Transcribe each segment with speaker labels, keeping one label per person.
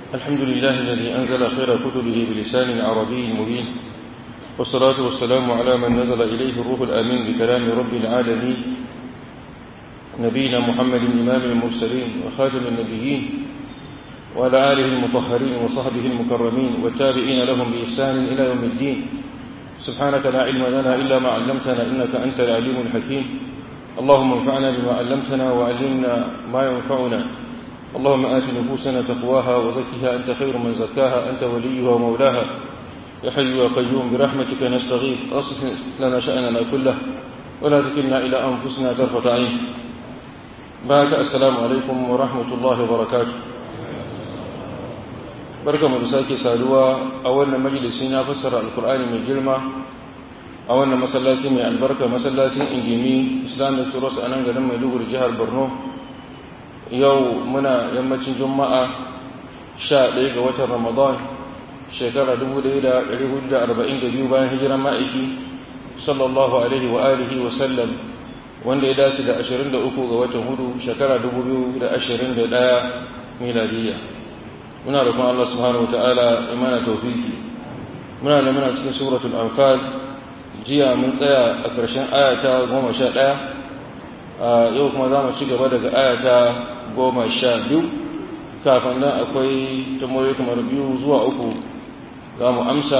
Speaker 1: الحمد لله الذي أنزل خير كتبه بلسان عربي مبين والصلاة والسلام على من نزل إليه الروح الأمين بكلام رب العالمين نبينا محمد إمام المرسلين وخاتم النبيين وعلى آله المطهرين وصحبه المكرمين والتابعين لهم بإحسان إلى يوم الدين سبحانك لا علم لنا إلا ما علمتنا إنك أنت العليم الحكيم اللهم انفعنا بما علمتنا وعلمنا ما ينفعنا اللهم آت نفوسنا تقواها وزكها أنت خير من زكاها أنت وليها ومولاها يا حي يا قيوم برحمتك نستغيث أصلح لنا شأننا كله ولا تكلنا إلى أنفسنا طرفة عين بعد السلام عليكم ورحمة الله وبركاته barka mu da sake saduwa a wannan majalisi na fassara alkur'ani mai girma a wannan masallaci mai albarka masallacin ingimi islamic trust a nan garin maiduguri jihar borno yau muna yammacin juma'a 11 ga watan ramadan shekara 1442 bayan hijiran ma'aiki sallallahu alaihi wa alihi wa sallam wanda ya dace da 23 ga watan hudu shekara 2021 miladiyya muna roƙon Allah subhanahu wa ta'ala imana tawfiki muna da muna cikin suratul anfal jiya mun tsaya a ƙarshen ayata goma sha ɗaya yau kuma za mu ci gaba daga ayata goma sha biyu kafin nan akwai tamoyi kamar biyu zuwa uku za mu amsa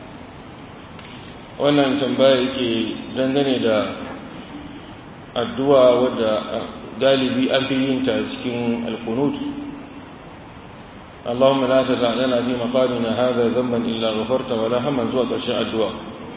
Speaker 1: wannan tambaya yake dangane da addu'a wadda galibi an fi yin ta cikin alkunut اللهم لا تدع لنا في مقامنا هذا ذنبا إلا غفرت ولا هما زوا ƙarshen addu'a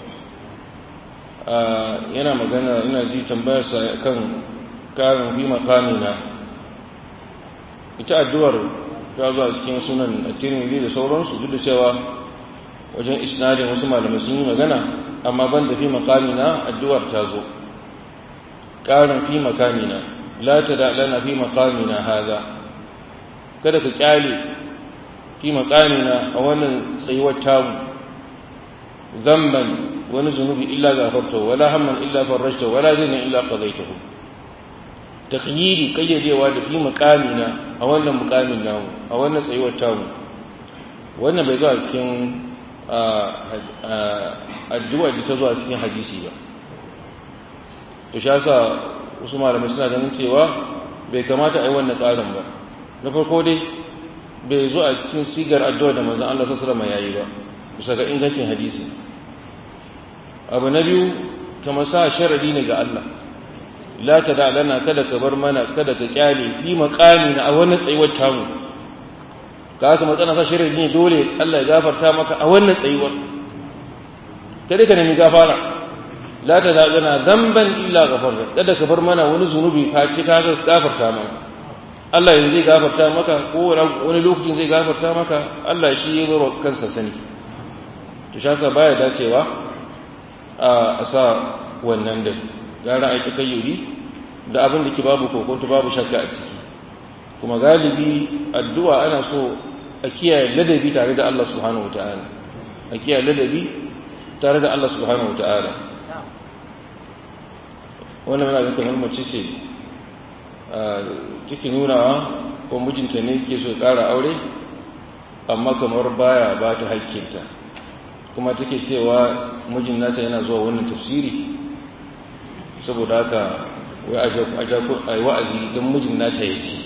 Speaker 1: yana magana ina ji tambayarsa kan karin fi makamina ita addu'ar ta zuwa cikin sunan tirmidhi da sauransu duk da cewa wajen isnadin wasu malamai sun yi magana amma ban da fi makamina addu'ar ta zo karin fi makamina la ta da lana fi makamina haza kada ka kyale fi makamina a wannan tsayuwar tamu zamban wani zunubi illa gafarta wala hamman illa farrashta wala zina illa qadaitahu takhyiri kayyadewa da fi makamina a wannan mukamin namu a wannan tsayuwar tamu wannan bai zuwa cikin addu'a da ta zuwa cikin hadisi ba to shi yasa wasu malamai suna ganin cewa bai kamata a yi wannan tsarin ba na farko dai bai zo a cikin sigar addu'a da manzon Allah sallallahu alaihi wasallam yayi ba bisa ga ingancin hadisi abu na biyu kamar sa sharadi ne ga Allah la ta da lana kada ka bar mana kada ka kyale fi maqami na a wannan tsayuwar tamu ka haka matsana sa sharadi ne dole Allah ya gafarta maka a wannan tsayuwar kada ka nemi gafara la ta da lana zamban illa ghafarta kada ka bar mana wani zunubi ka ci ka gafarta mana Allah yanzu zai gafarta maka ko wani lokacin zai gafarta maka Allah shi ya bar kansa sani to shaka baya dacewa a sa wannan da gara a yi kayyuri da abin da ke babu kokonto babu shakka a ciki kuma galibi addu'a ana so a kiyaye ladabi tare da Allah subhanahu wata'ala a kiyaye ladabi tare da Allah subhanahu wata'ala wannan yana da kamar mace ce take nunawa ko mijinta ne ke so ƙara aure amma kamar baya ba ta haƙƙinta kuma take cewa mijin nata yana zuwa wannan tafsiri saboda haka wai a yi wa'azi don mijin nata ya ci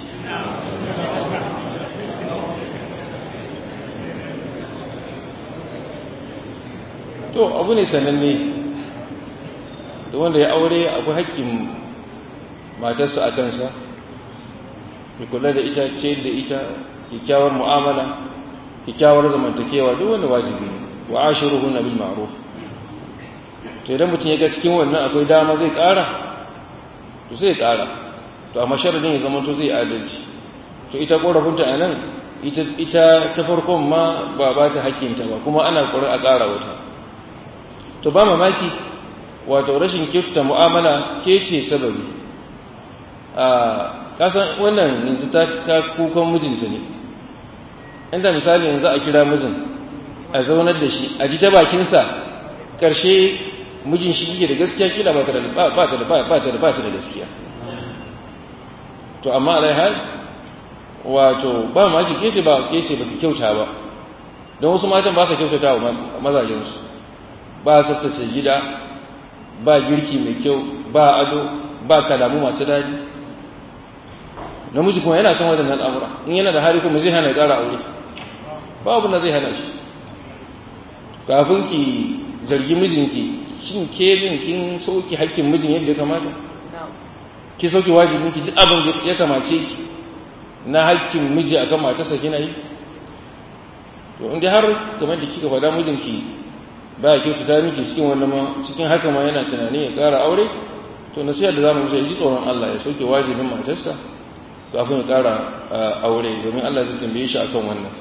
Speaker 1: to abu ne sananne da wanda ya aure akwai haƙƙin matarsa a kansa ya kula da ita ce da ita kyakkyawar mu'amala kyakkyawar zamantakewa duk wanda wajibi ne wa ashiruhunna bil ma'ruf to idan mutum ya ga cikin wannan akwai dama zai ƙara to sai ya ƙara to amma sharadin ya zama to zai adalci to ita korafinta a nan ita ita ta farkon ma ba ba ta hakkinta ba kuma ana ƙoƙarin a ƙara wata to ba mamaki wato rashin kyautata mu'amala ke ce sababi a kasan wannan yanzu ta ta kukan mijinta ne inda misali yanzu a kira mijin a zaunar da shi a ji ta bakinsa ƙarshe mijin shi yake da gaskiya kila ba ta da ba ta da ba ta da ba ta da gaskiya to amma alai hal wato ba ma ki kece ba kece ba ki kyauta ba don wasu matan ba su kyautata wa mazajensu ba tsaftace gida ba girki mai kyau ba ado ba kalamu masu daɗi namiji kuma yana son waɗannan al'amura in yana da hali kuma zai hana ya ƙara aure babu na zai hana shi kafin ki zargi mijinki shin ke din kin sauki hakkin mijin yadda ya kamata ki sauki wajibin ki duk abin da ya kamace ki na hakkin miji akan matarsa kina yi to in dai har kamar da kika faɗa mijinki ba ya kyautata miki cikin wannan ma cikin haka ma yana tunanin ya ƙara aure to nasiha da zamu musa ji tsoron Allah ya sauke wajibin matarsa kafin ya ƙara aure domin Allah zai tambaye shi akan wannan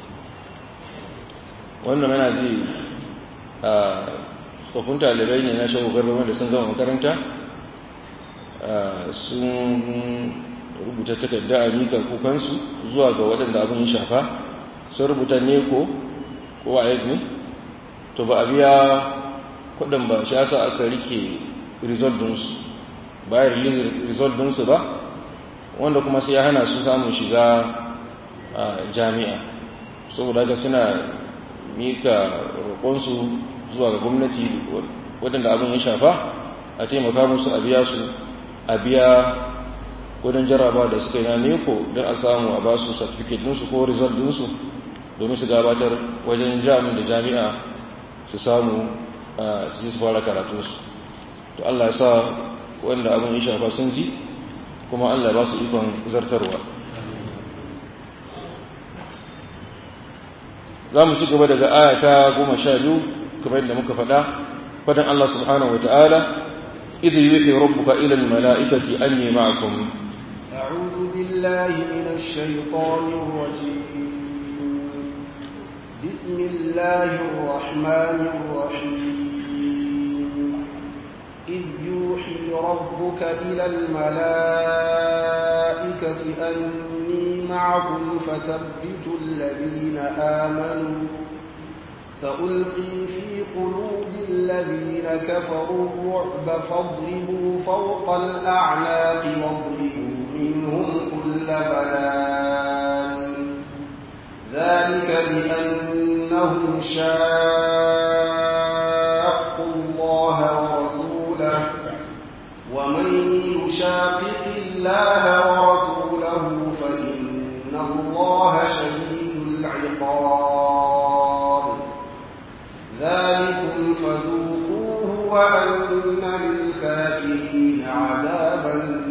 Speaker 1: wannan yana ji a tsofin talibai ne na shago garba wanda sun zama makaranta sun rubuta takarda a mika kukansu zuwa ga waɗanda abin ya shafa sun rubuta neko ko a ne to ba a biya kudin ba shi yasa aka rike result dinsu ba ya release result dinsu ba wanda kuma sai ya hana su samun shiga a jami'a saboda haka suna mika roƙonsu zuwa ga gwamnati waɗanda abin ya shafa a taimaka musu a biya su a biya kudin jarraba da suka yi na neko don a samu a ba su certificate dinsu ko result dinsu domin su gabatar wajen jami'in da jami'a su samu su su fara karatunsu to Allah ya sa wanda abin ya shafa sun ji kuma Allah ba su ikon zartarwa za mu ci gaba daga aya ta goma sha biyu kamar yadda muka faɗa fadan Allah subhanahu wa ta'ala idh yuhi rabbuka ila al-mala'ikati anni ma'akum
Speaker 2: أعوذ بالله من الشيطان الرجيم بسم الله الرحمن الرحيم إذ يوحي ربك إلى الملائكة أني معكم فثبتوا الذين آمنوا سألقي في قلوب الذين كفروا الرعب فاضربوا فوق الأعناق واضربوا منهم كل بنان ذلك بأنهم شاقوا الله ورسوله ومن يشاقق الله ورسوله فإن الله شديد العقاب ذلكم فذوقوه وأن للكافرين عذاب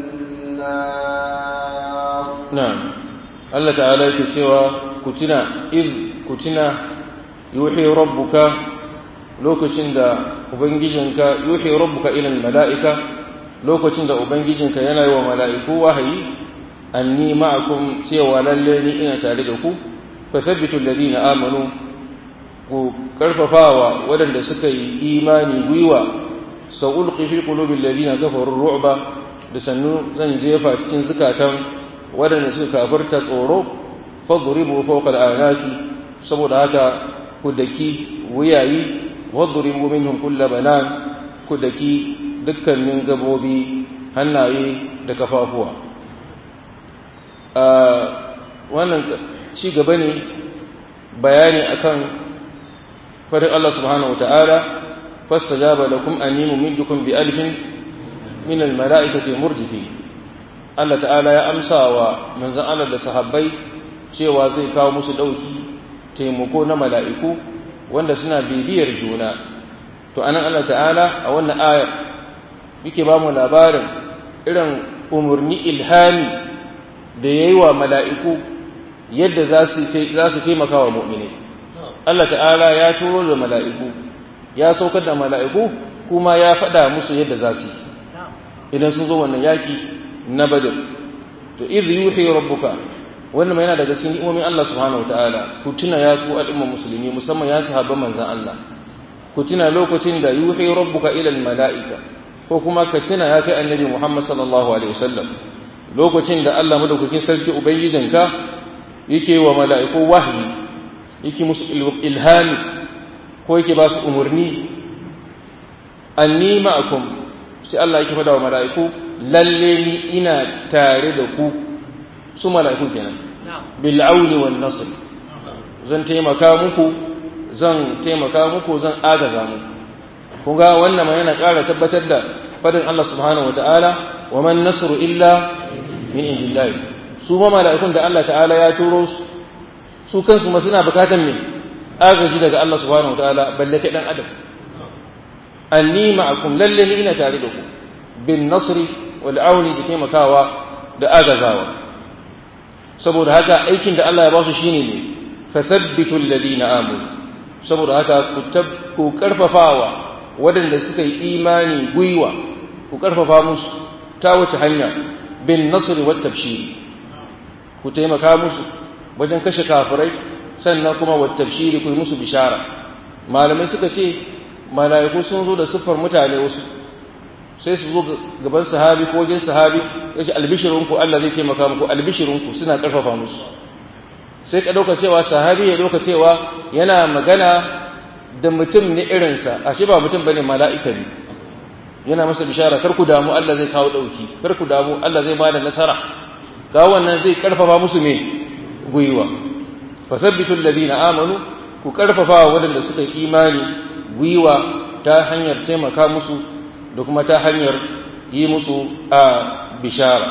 Speaker 2: النار
Speaker 1: نعم الله تعالى يكسوى كتنا إذ كتنا يوحي ربك lokacin da ubangijinka yuhi rabbuka ila mala'ika lokacin da ubangijinka yana yi wa mala'iku wahayi anni ma'akum cewa lalle ni ina tare da ku fasabbitu alladhina amanu ku karfafawa waɗanda suka yi imani gwiwa sa'ulqi fi qulubi alladhina kafaru ru'ba da sannu zan jefa cikin zukatan waɗanda suka kafirta tsoro fadribu fawqa al'anaki saboda haka ku daki wuyayi wadribu minhum kulla banan ku daki dukkanin gabobi hannaye da kafafuwa wannan ci gaba ne bayani akan farin Allah subhanahu wata'ala fastajaba lakum anni mumiddukum bi alfin min almalaikati murdifi Allah ta'ala ya amsa wa manzon Allah da sahabbai cewa zai kawo musu dauki taimako na mala'iku wanda suna bibiyar juna to anan Allah ta'ala a wannan ayar yake ba mu labarin irin umurni ilhami da yayi wa mala'iku yadda za su za su taimaka wa mu'mini Allah ta'ala ya turo da mala'iku ya saukar da mala'iku kuma ya faɗa musu yadda za su idan sun zo wannan yaki na badr to idh yuhi rabbuka wannan yana daga cikin ni'imomin Allah subhanahu wataala ku tuna ya ku al'umma musulmi musamman ya sahabban manzon Allah ku tuna lokacin da yuhi rabbuka ila mala'ika ko kuma ka tuna ya kai annabi Muhammad sallallahu alaihi wasallam lokacin da Allah madaukakin sarki ubangijinka yake wa mala'iku wahyi yake musu ilhami ko yake ba su umurni anni ma'akum sai Allah yake fada wa mala'iku lalle ni ina tare da ku su mala'iku kenan bil auni wan nasr zan taimaka muku zan taimaka muku zan agaza muku kun ga wannan ma yana ƙara tabbatar da fadin Allah subhanahu wataala wa man nasru illa min indillahi su ma mala'ikun da Allah ta'ala ya turo su su kansu ma suna bukatan me agaji daga Allah subhanahu wataala balle kai dan adam anni ma'akum lalle ni ina tare da ku bin nasri wal auni da taimakawa da agazawa saboda haka aikin da Allah ya ba su shine ne fasabbitu alladhina amanu saboda haka ku ku karfafawa waɗanda suka yi imani gwiwa ku karfafa musu ta wace hanya bin nasri wat tabshiri ku taimaka musu wajen kashe kafirai sannan kuma wat tabshiri ku yi musu bishara malamai suka ce mala'iku sun zo da siffar mutane wasu sai su zo gaban sahabi ko wajen sahabi ya ce albishirinku Allah zai taimaka muku albishirinku suna karfafa musu sai ka ɗauka cewa sahabi ya ɗauka cewa yana magana da mutum ne irinsa a shi ba mutum bane mala'ika ne yana masa bishara kar ku damu Allah zai kawo ɗauki kar ku damu Allah zai bada nasara ga wannan zai karfafa musu me gwiwa fasabbitu alladhina amanu ku karfafa waɗanda suka yi imani gwiwa ta hanyar taimaka musu da kuma ta hanyar yi musu a bishara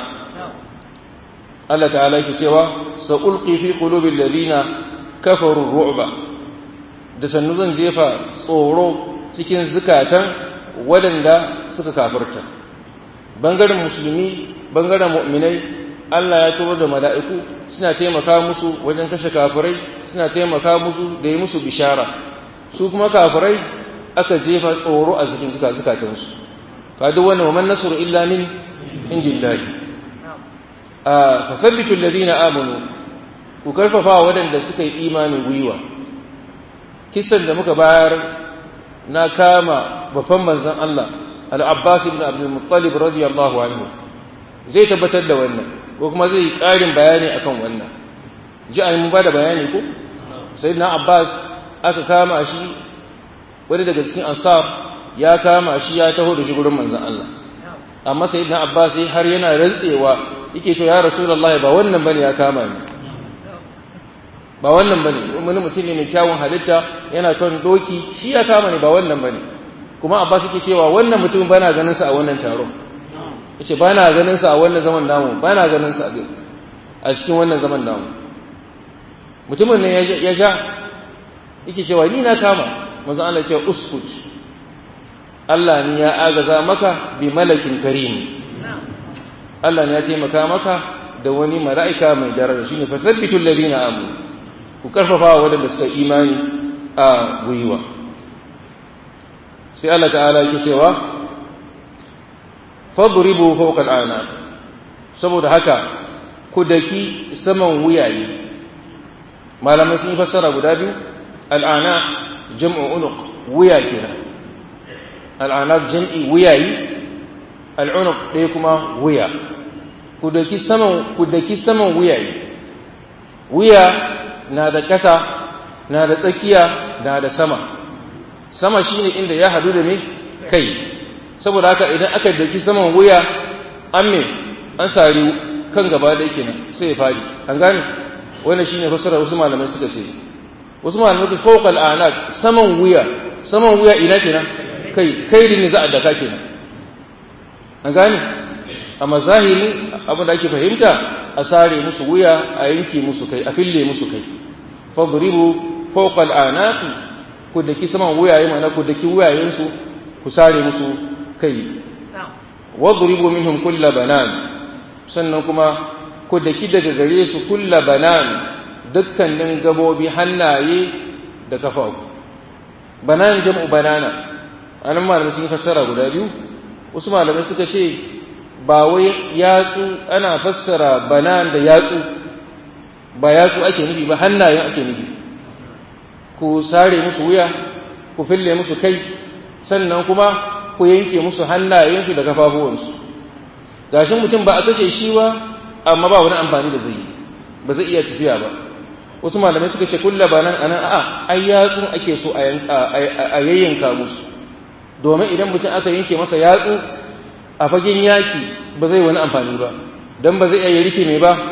Speaker 1: Allah ta'ala yake cewa sa'ulqi fi qulubil ladina kafaru ru'ba da sannu zan jefa tsoro cikin zukatan waɗanda suka kafirta bangaren musulmi bangaren mu'minai Allah ya turo da mala'iku suna taimaka musu wajen kashe kafirai suna taimaka musu da yi musu bishara su kuma kafirai aka jefa tsoro a cikin zukatansu ka duk wannan wa man nasru illa min indillahi a fasabbitu alladhina amanu ku karfafa waɗanda suka yi imanin gwiwa kisan da muka bayar na kama babban manzon Allah al-Abbas ibn Abdul Muttalib radiyallahu anhu zai tabbatar da wannan ko kuma zai yi ƙarin bayani akan wannan ji an mun bada bayani ko sayyidina Abbas aka kama shi wani daga cikin ansar ya kama shi ya taho da shi gurin manzon Allah amma sayyidina Abbas har yana rantsewa yake to ya Rasulullahi ba wannan bane ya kama ni ba wannan bane wani mutum ne mai kyawun halitta yana kan doki shi ya kama ni ba wannan bane kuma Abbas yake cewa wannan mutum bana ganin sa a wannan taron yace bana ganin sa a wannan zaman namu bana ganin sa a cikin wannan zaman namu mutumin ne ya ja yake cewa ni na kama manzo Allah ya ce uskut Allah ne ya agaza maka bi malakin karim Allah ne ya taimaka maka da wani mala'ika mai daraja shine fasabbitul ladina amanu ku karfafa waɗanda suka imani a gwiwa sai Allah ta'ala yake cewa fadribu fawqa al'anaq saboda haka ku daki saman wuyaye malamai sun fassara guda biyu al'ana jam'u unuq wuya kenan al'anaq jam'i wuyayi al'unuq ɗaya kuma wuya ku daki saman ku daki saman wuyaye wuya na da ƙasa na da tsakiya na da sama sama shine inda ya hadu da me kai saboda haka idan aka daki saman wuya an me an sari kan gaba da yake nan sai ya fadi an gane wannan shine fasara wasu malamai suka ce wasu malamai suka fawqa al'anaq saman wuya saman wuya ina kenan kai kai ne za a daka kenan an gane amma zahiri abin da ake fahimta a sare musu wuya a yanke musu kai a fille musu kai fadribu fawqa al'anaq ku daki saman wuyaye mana ku daki wuyayensu ku sare musu kai wadribu minhum kulla banan sannan kuma ku daki daga gare su kulla banan dukkanin gabobi hannaye da kafafu banan jam'u banana anan malamai sun fassara guda biyu wasu malamai suka ce ba wai yatsu ana fassara banan da yatsu ba yatsu ake nufi ba hannayen ake nufi ku sare musu wuya ku fille musu kai sannan kuma ku yanke musu hannayensu da kafafuwansu gashin mutum ba a kashe shi ba amma ba wani amfani da zai yi ba zai iya tafiya ba wasu malamai suka ce kulla ba nan anan a'a ai yatsun ake so a yayyanka musu domin idan mutum aka yanke masa yatsu a fagen yaki ba zai wani amfani ba dan ba zai iya rike mai ba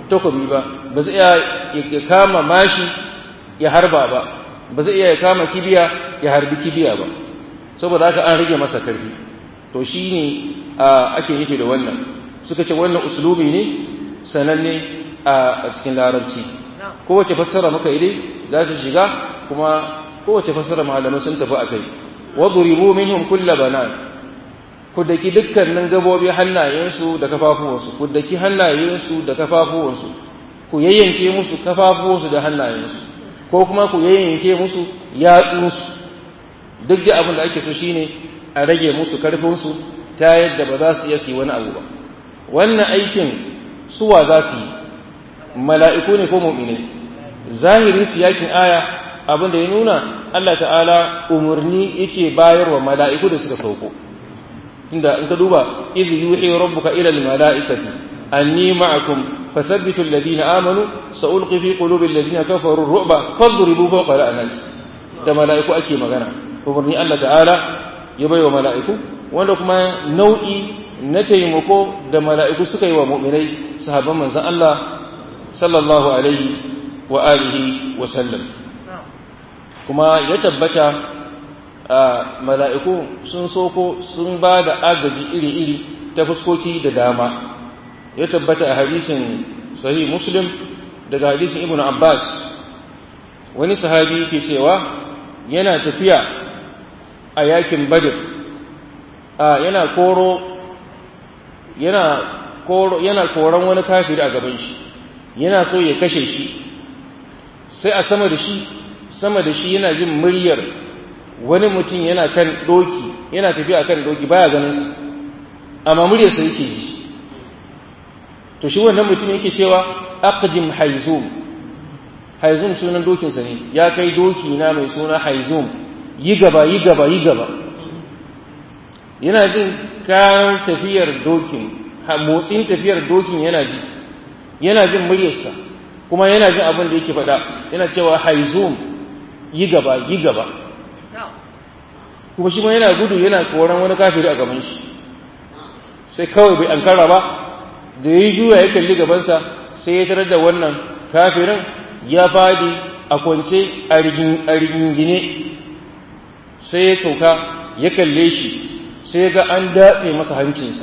Speaker 1: takobi ba ba zai iya ya kama mashi ya harba ba ba zai iya ya kama kibiya ya harbi kibiya ba saboda haka an rage masa karfi to shine ake nufi da wannan suka ce wannan uslubi ne sananne a cikin larabci kowace fassara muka yi dai za ta shiga kuma kowace fassara malamai sun tafi a kai wadribu minhum kulla banan ku daki dukkanin gabobi hannayensu da kafafuwansu ku daki hannayensu da kafafuwansu ku yayyanke musu kafafuwansu da hannayensu ko kuma ku yayyanke musu yatsunsu duk da abin da ake so shine a rage musu karfinsu ta yadda ba za su iya su yi wani abu ba wannan aikin suwa za su yi mala'iku ne ko mu'minai zahirin siyakin aya abin da ya nuna Allah ta'ala umarni yake bayarwa mala'iku da suka sauko tunda in ka duba iz yuhi rabbuka ila al-mala'ikati anni ma'akum fasabbitu alladhina amanu sa'ulqi fi qulubi alladhina kafaru ar-ru'ba fadribu fawqa al-anaq da mala'iku ake magana umarni Allah ta'ala ya baiwa mala'iku wanda kuma nau'i na taimako da mala'iku suka yi wa mu'minai sahabban manzon Allah sallallahu alaihi wa alihi wa sallam kuma ya tabbata mala'iku sun soko sun ba da agaji iri-iri ta fuskoki da dama ya tabbata a hadisin sahih muslim daga hadisin ibn abbas wani sahabi ke cewa yana tafiya a yakin badr yana koro yana koro yana koran wani kafiri a gaban shi yana so ya kashe shi sai a sama da shi sama da shi yana jin muryar wani mutum yana kan doki yana tafiya kan doki baya ganin amma muryarsa yake ji to shi wannan mutum yake cewa aqdim haizum haizum sunan dokinsa ne ya kai doki na mai suna haizum yi gaba yi gaba yi gaba yana jin kayan tafiyar dokin motsin tafiyar dokin yana ji yana jin muryarsa kuma yana jin abin da yake faɗa yana cewa haizum yi gaba yi gaba kuma shi ma yana gudu yana koran wani kafiri a gaban shi sai kawai bai ankara ba da ya juya ya kalli gabansa sai ya tarar da wannan kafirin ya fadi a kwance a rigingine sai ya sauka ya kalle shi sai ga an datse masa hancinsa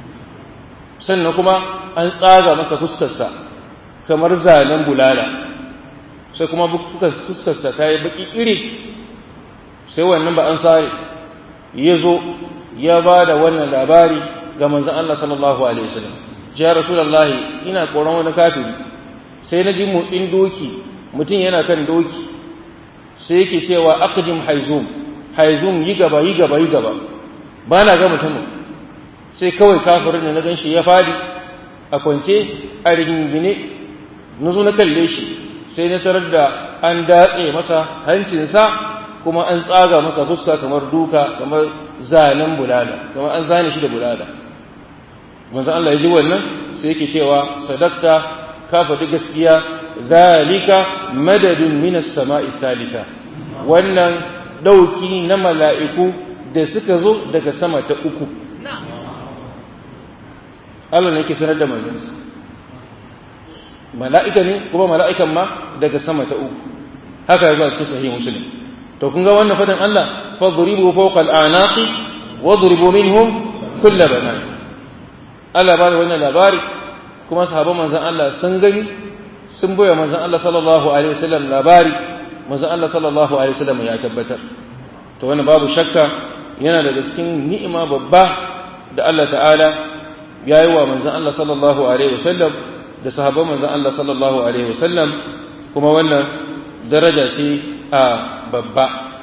Speaker 1: sannan kuma an tsaga masa fuskarsa kamar zanen bulala sai kuma fuskarsa ta yi baki iri sai wannan ba an sare ya zo ya ba da wannan labari ga manzan Allah sallallahu alaihi wasallam ya rasulullahi ina koran wani kafiri sai na ji motsin doki mutum yana kan doki sai yake cewa aqdim haizum haizum yi gaba yi gaba yi gaba ba na ga mutumin sai kawai kafirin da na gan shi ya fadi a kwance a rigingine na zo na kalle shi sai na tarar da an datse masa hancinsa kuma an tsaga masa fuska kamar duka kamar zanen bulala kamar an zane shi da bulala manzo Allah ya ji wannan sai yake cewa sadaqta ka faɗi gaskiya zalika madadun minas sama'i salika wannan dauki na mala'iku da suka zo daga sama ta uku Allah ne yake sanar da manzansa mala'ika ne kuma mala'ikan ma daga sama ta uku haka yazo a cikin sahih muslim to kun ga wannan fadan Allah fadribu fawqa al-anaqi wadribu minhum kull banan Allah ba da wannan labari kuma sahabban manzon Allah sun gani sun boye manzon Allah sallallahu alaihi wasallam labari manzon Allah sallallahu alaihi wasallam ya tabbatar to wannan babu shakka yana daga cikin ni'ima babba da Allah ta'ala ya yi wa manzon Allah sallallahu alaihi wasallam da sahabban manzon Allah sallallahu alaihi wasallam kuma wannan daraja ce a babba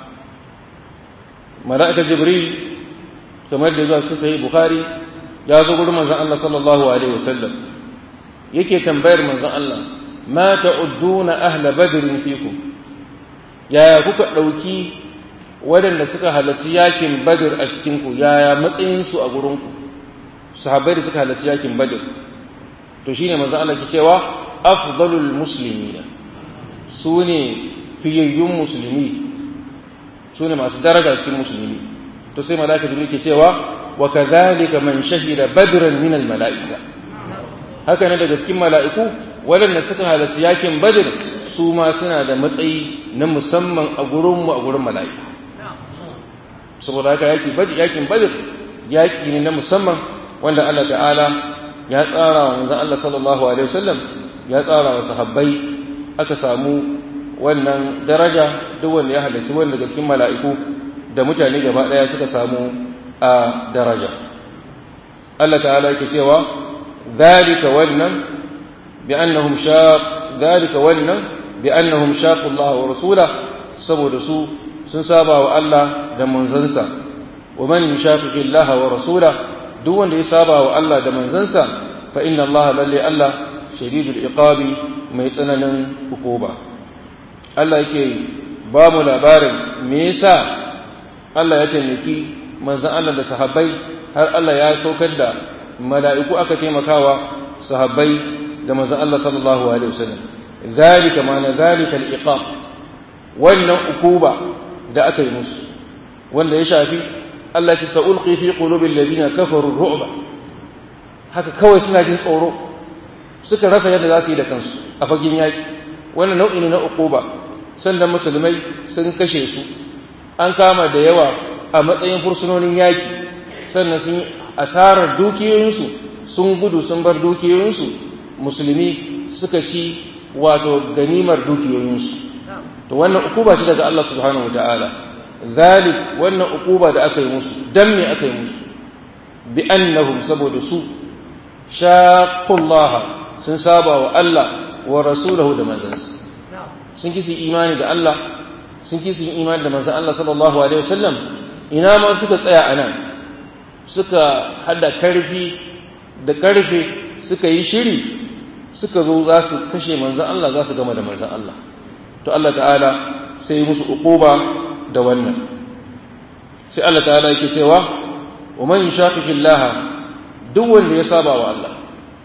Speaker 1: mala'ika jibril kamar da zuwa cikin sahih bukhari ya zo gurin manzon Allah sallallahu alaihi wasallam yake tambayar manzon Allah ma ta'udduna ahla badrin fikum yaya kuka dauki waɗanda suka halarci yakin badr a cikin ku yaya matsayin su a gurin ku sahabbai da suka halarci yakin badr to shine manzon Allah ke cewa afdalul muslimina sune fiyayyun musulmi sune masu daraja cikin musulmi to sai malaka jibril ke cewa wa kadhalika man shahida badran min al malaika haka ne daga cikin mala'iku waɗanda suka halarci yakin badr su ma suna da matsayi na musamman a gurinmu a gurin mala'iku saboda haka yaki badr yakin badr yaki ne na musamman wanda Allah ta'ala ya tsara wa manzon Allah sallallahu alaihi wasallam ya tsara wa sahabbai aka samu wannan daraja duk wanda ya halarci wanda daga cikin mala'iku da mutane gaba daya suka samu a daraja Allah ta'ala yake cewa zalika wannan bi annahum shaq zalika wannan bi annahum shaqu Allah wa rasula saboda su sun saba wa Allah da manzansa wa man yushaqiqi Allah wa rasula duk wanda ya saba wa Allah da manzansa fa inna Allah lalle Allah shadidul iqabi mai tsananin hukuba Allah yake ba mu labarin me yasa Allah ya taimaki manzan Allah da sahabbai har Allah ya saukar da mala'iku aka taimakawa sahabbai da manzan Allah sallallahu alaihi wasallam zalika ma'ana zalika al-iqab wannan ukuba da aka yi musu wanda ya shafi Allah ya sa'ulqi fi qulubil ladina kafaru ru'ba haka kawai suna jin tsoro suka rasa yadda za su yi da kansu a fagen yaki wannan nau'i ne na ukuba sannan musulmai sun kashe su an kama da yawa a matsayin fursunonin yaki sannan sun asarar dukiyoyinsu sun gudu sun bar dukiyoyinsu musulmi suka ci wato ganimar dukiyoyinsu to wannan ukuba ce daga Allah subhanahu wataala zalik wannan ukuba da aka yi musu dan me aka yi musu bi annahum saboda su shaqqullaha sun saba wa Allah wa rasulahu da manzansa sun kisi imani da Allah sun kisi imani da manzan Allah sallallahu alaihi wasallam ina ma suka tsaya anan suka hada karfi da karfe suka yi shiri suka zo za su kashe manzan Allah za su gama da manzan Allah to Allah ta'ala sai yi musu uquba da wannan sai Allah ta'ala yake cewa wa man yushaqiqillah duk wanda ya saba wa Allah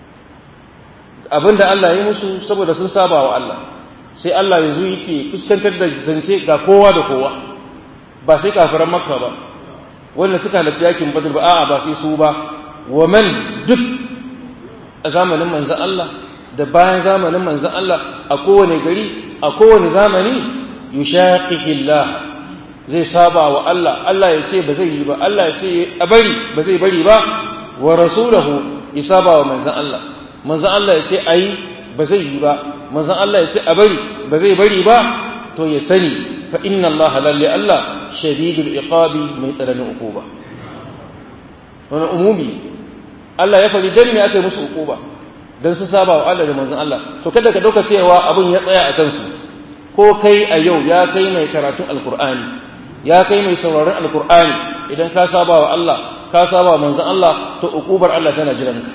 Speaker 1: abinda Allah ya musu saboda sun saba wa Allah sai Allah yanzu yake fuskantar da zance ga kowa da kowa ba sai kafiran makka ba wanda suka halatta yakin badr ba a'a ba sai su ba wa man duk a zamanin manzon Allah da bayan zamanin manzon Allah a kowane gari a kowane zamani yushaqiqillah zai saba wa Allah Allah ya ce ba zai yi ba Allah ya ce a bari ba zai bari ba wa rasulahu ya saba wa manzon Allah manzon Allah ya ce ayi ba zai yi ba manzon Allah ya ce a bari ba zai bari ba to ya sani fa inna Allah lalle Allah shadidul iqabi mai tsananin uquba wannan umumi Allah ya fari dan me aka yi musu uquba dan su saba wa Allah da manzon Allah to kada ka dauka cewa abun ya tsaya a kansu ko kai a yau ya kai mai karatun alqur'ani ya kai mai sauraron alqur'ani idan ka saba wa Allah ka saba wa manzon Allah to uqubar Allah tana jiranka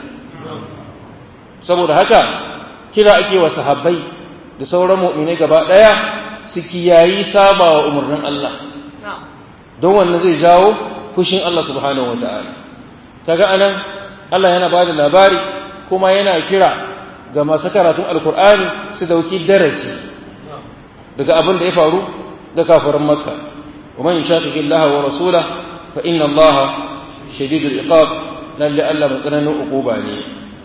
Speaker 1: saboda haka kira ake wa sahabbai da sauran mu'minai gaba ɗaya su kiyayi saba wa umarnin Allah don wannan zai jawo fushin Allah subhanahu wa ta'ala kaga anan Allah yana ba da labari kuma yana kira ga masu karatun alkur'ani su dauki darasi daga abin da ya faru da kafirin makka wa man yashaqiqi Allah wa rasula fa inna Allah shadidul iqab lalle Allah mai tsananin uquba ne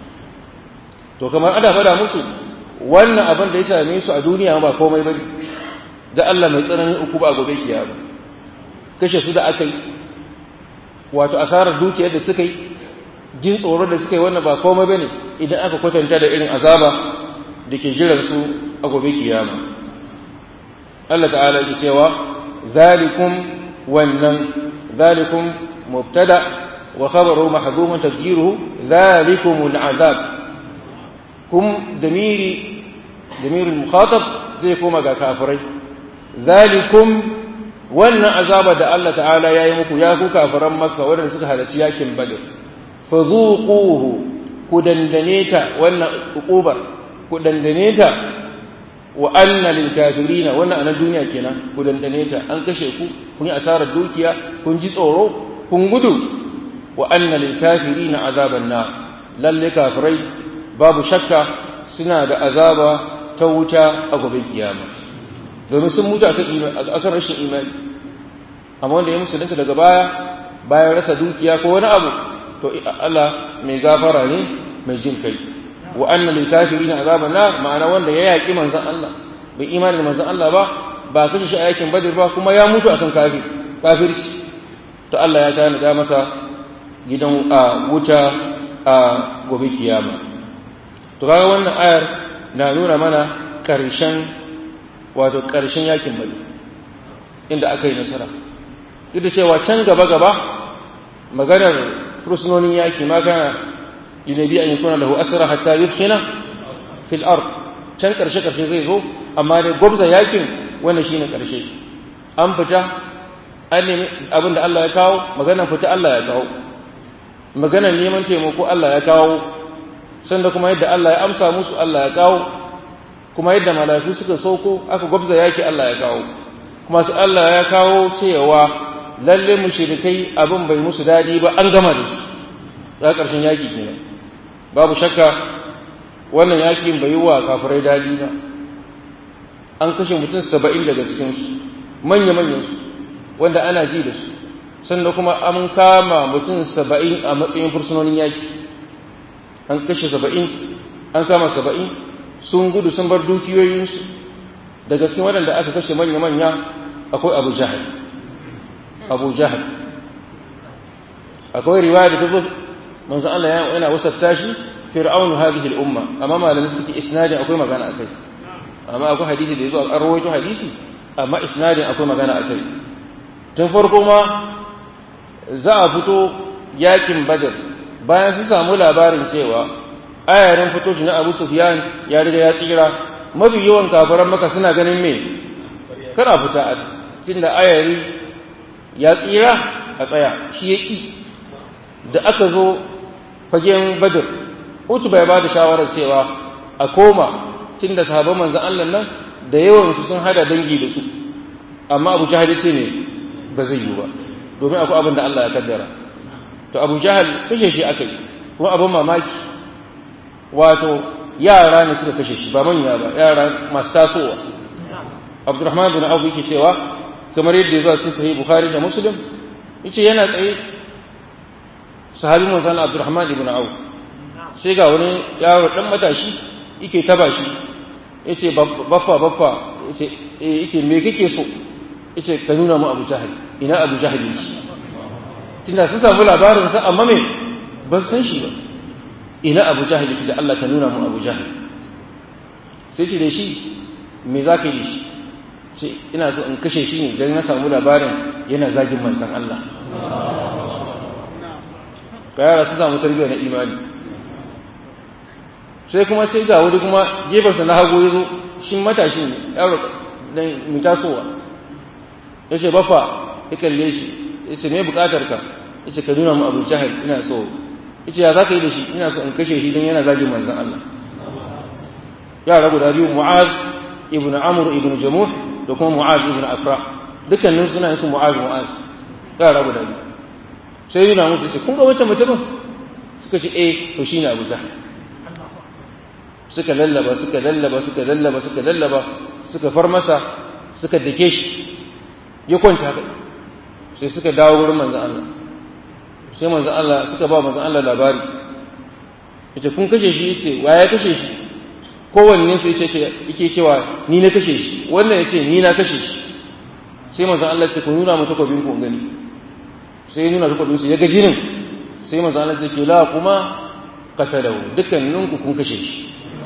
Speaker 1: to kamar ana fada musu wannan abin da ya same su a duniya ba komai bane da Allah mai tsananin uku ba gobe kiyama kashe su da aka yi wato asarar dukiyar da suka yi jin tsoro da suka yi wannan ba komai bane idan aka kwatanta da irin azaba da ke jiran su a gobe kiyama Allah ta'ala ya cewa zalikum wannan zalikum mubtada wa khabaru mahdhumun tafjiruhu zalikumul azab kum damiri damirin mukhatab zai koma ga kafirai zalikum wannan azaba da Allah ta'ala ya yi muku ya ku kafiran makka waɗanda suka halarci yakin badr fazuquhu ku dandane ta wannan uqubar ku dandane ta wa anna lil kafirina wannan anan duniya kenan ku dandane ta an kashe ku kun yi asarar dukiya kun ji tsoro kun gudu wa anna lil kafirina azaban nar lalle kafirai babu shakka suna da azaba ta wuta a gobe kiyama domin sun mutu akan rashin imani amma wanda ya musulunta daga baya bayan rasa dukiya ko wani abu to Allah mai gafara ne mai jin kai wa anna lil kafirin azaban nar ma'ana wanda ya yaki manzon Allah bai imani da manzon Allah ba ba kashe shi a yakin badr ba kuma ya mutu akan kafir kafirci to Allah ya tana da masa gidan a wuta a gobe kiyama to kaga wannan ayar na nuna mana karshen wato karshen yakin badr inda aka yi nasara duk da cewa can gaba gaba maganar fursunonin yaki ma kana yunabi an yakuna lahu asra hatta yuskhina fil ard can karshe karshe zai zo amma dai gwabza yakin wannan shine karshe an fita an nemi abin da Allah ya kawo maganar fita Allah ya kawo maganar neman taimako Allah ya kawo sanda kuma yadda Allah ya amsa musu Allah ya kawo kuma yadda mala'iku suka sauko aka gwabza yaki Allah ya kawo kuma su Allah ya kawo cewa lalle mushrikai abin bai musu dadi ba an gama da su za karshen yaki kenan babu shakka wannan yakin bai yi wa kafirai dadi ba an kashe mutum saba'in daga cikinsu manya-manyan su wanda ana ji da su sannan kuma an kama mutum saba'in a matsayin fursunonin yaki an kashe saba'in an kama saba'in sun gudu sun bar dukiyoyinsu daga cikin waɗanda aka kashe manya-manya akwai abu jahal abu jahal akwai riwaya da ta zo manzon Allah yana wasafta shi fir'aunu hadhihi al-umma amma malamin suke isnadin akwai magana akai amma akwai hadisi da yazo an rawaito hadisi amma isnadin akwai magana akai tun farko ma za a fito yakin badar bayan sun samu labarin cewa ayarin fito shi na Abu Sufyan ya riga ya tsira mafi yawan kafiran maka suna ganin me kana fita a tunda ayari ya tsira a tsaya shi ya ƙi da aka zo fagen badar utu bai ba da shawarar cewa a koma tunda sahabban manzan Allah nan da yawansu sun hada dangi da su amma abu jahal ce ne ba zai yi ba domin akwai abin da Allah ya kaddara to abu jahal kashe shi aka yi kuma abin mamaki wato yara ne suka kashe shi ba manya ba yara masu tasowa abdurrahman bin abu yake cewa kamar yadda ya zo cikin sahih bukhari da muslim yace yana tsaye sahabi manzon abdurrahman ibn auf sai ga wani yaro dan matashi yake taba shi yace baffa baffa yace eh yace me kake so yace ka nuna mu abu jahil ina abu jahil yake tunda sun samu labarin sa amma me ban san shi ba ina abu jahil yake da Allah ka nuna mu abu jahil sai ce da shi me za ka yi shi ce ina so in kashe shi ne don na samu labarin yana zagin manzan Allah ka yara su samu tarbiyya na imani sai kuma sai ga wuri kuma gefensa na hagu ya zo shi matashi ne yaro dan mai tasowa ya ce bafa ya kalle shi ya ce me bukatar ka ya ce ka nuna mu abu jahil ina so ya ce ya za ka yi da shi ina so in kashe shi don yana zagin manzan Allah yara guda biyu mu'az ibn amr ibn jamuh da kuma mu'az ibn afra dukkanin suna su mu'az mu'az yara guda biyu sai yana musu ce kun ga wata mutumin suka ce eh to shine abu jahil suka lallaba suka lallaba suka lallaba suka lallaba suka far masa suka dake shi ya kwanta kai sai suka dawo wurin manzon Allah sai manzon Allah suka ba manzon Allah labari yace kun kashe shi yace wa ya kashe shi kowanne sai yace yake cewa ni na kashe shi wannan yace ni na kashe shi sai manzon Allah ya ce ku nuna mu takobin ku gani sai ya nuna takobin su ya ga jinin sai manzon Allah ya ce la kuma qatalahu dukkaninku kun kashe shi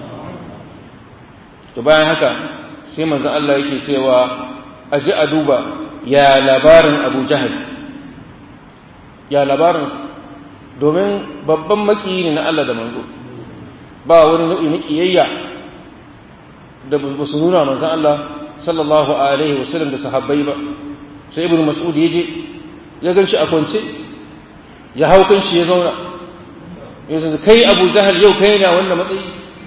Speaker 1: to bayan haka sai manzon Allah yake cewa a ji a duba ya labarin Abu Jahal ya labarin domin babban makiyi ne na Allah da manzo ba wani nau'i na kiyayya da ba su nuna manzon Allah sallallahu alaihi wasallam da sahabbai ba sai ibnu mas'ud yaje ya gan shi a kwance ya hau kan shi ya zauna yanzu kai Abu Jahal yau kai na wannan matsayi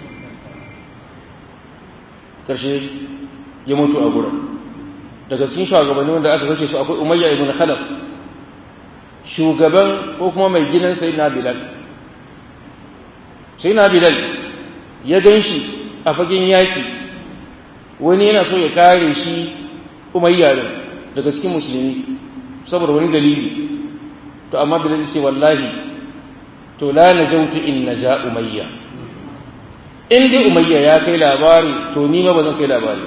Speaker 1: karshe ya mutu a gurin daga cikin shugabanni wanda aka kashe su akwai umayya ibn khalaf shugaban ko kuma mai gidan sayyidina bilal sayyidina bilal ya gan shi a fagen yaki wani yana so ya kare shi umayya din daga cikin musulmi saboda wani dalili to amma bilal ce wallahi to la najautu in naja umayya in dai umayya ya kai labari to ni ma ba zan kai labari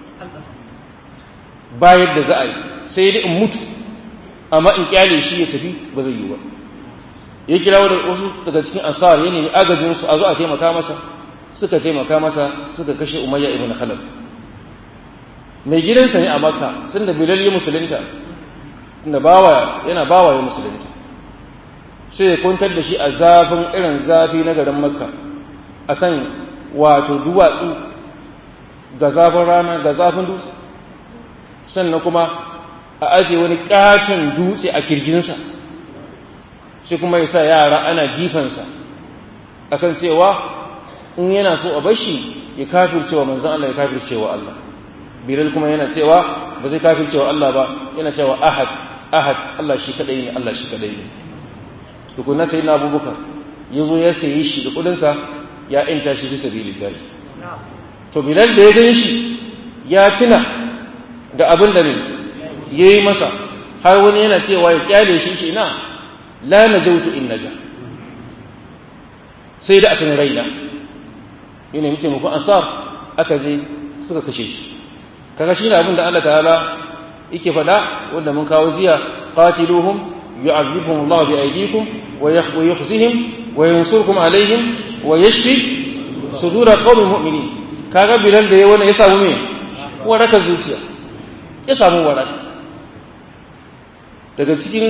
Speaker 1: ba yadda za a yi sai dai in mutu amma in kyale shi ya tafi ba zai yi ba ya kira wasu daga cikin ansar ya nemi agajin su a zo a taimaka masa suka taimaka masa suka kashe umayya ibn khalaf mai gidansa ne a makka tun da bilal ya musulunta tunda bawa yana bawa ya musulunta sai ya kwantar da shi a zafin irin zafi na garin makka a kan wato duwatsu ga zafin rana ga zafin dutse sannan kuma a ajiye wani katon dutse a kirjinsa sai kuma ya sa yara ana jifansa akan cewa in yana so a bashi ya kafircewa manzan Allah ya kafircewa Allah bilal kuma yana cewa ba zai kafircewa Allah ba yana cewa ahad ahad Allah shi kadai ne Allah shi kadai ne tukunna sai na abubakar ya zo ya sayi shi da kudinsa ya inta shi bisa sabilillah to bilal da ya gan shi ya tuna da abin da ne ya yi masa har wani yana cewa ya kyale shi shi na la najautu in naja sai da akan raina yana muke muku ansar aka je suka kashe shi kaga shi ne abin da Allah ta'ala yake faɗa wanda mun kawo jiya qatiluhum yu'adhibuhum Allah bi aydikum wa yukhzihim wa yansurkum alaihim wa yashfi sudura qaumin mu'minin kaga bilal da yayi wannan ya samu me waraka zuciya ya samu waraka daga cikin